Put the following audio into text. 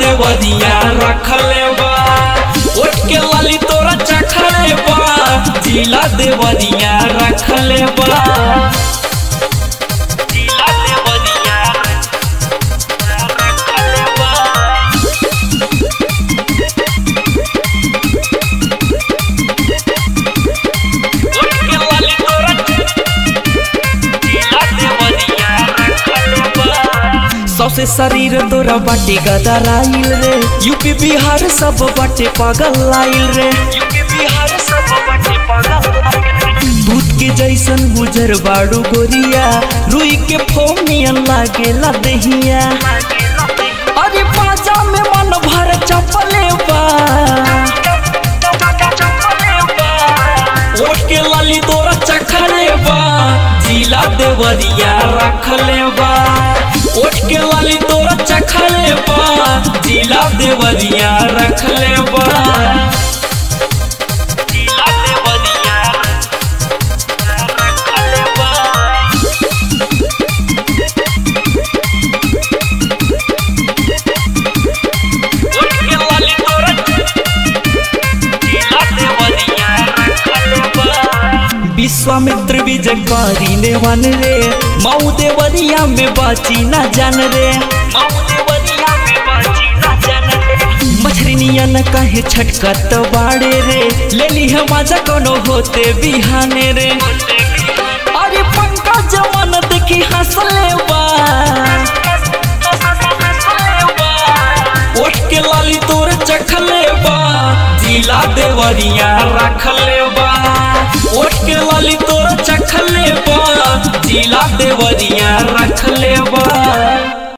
देवरिया रखले बा उठ के लाली तोरा चखले बा जिला देवरिया रखले बा जिला देवरिया रखले बा उठ के लाली तोरा जिला देवरिया रखले बा सौसे शरीर तोरा बाटे गदराइल रे यूपी बिहार सब बाटे पागल आइल रे यूपी बिहार सब बाटे पागल दूध के जैसन गुजर बाड़ू गोरिया रुई के फोमियन लागेला दहिया अरे पाजा में मन भर चपले बा ओठ के लाली तोरा चखले बा जिला देवरिया रखले बा ओठ के लाली तोरा चखले बा जिला देवरिया रखले बा जिला देवरिया रखले बा उठ के लाली तोरा जिला देवरिया रखले बा विश्वामित्र विजय करी ने वन रे मऊ देवरिया में बाची ना जान रे मऊ देवरिया में बाची ना जान रे मछरिनिया न कहे छटकत बाड़े रे ले ली है मजा कोनो होते बिहाने रे अरे पंका जवान देखी हंसले बा उठ के लाली तोर चखले बा जिला देवरिया रखले बा उठ के लाली तोर चखले बा जिला देवरिया रखले बा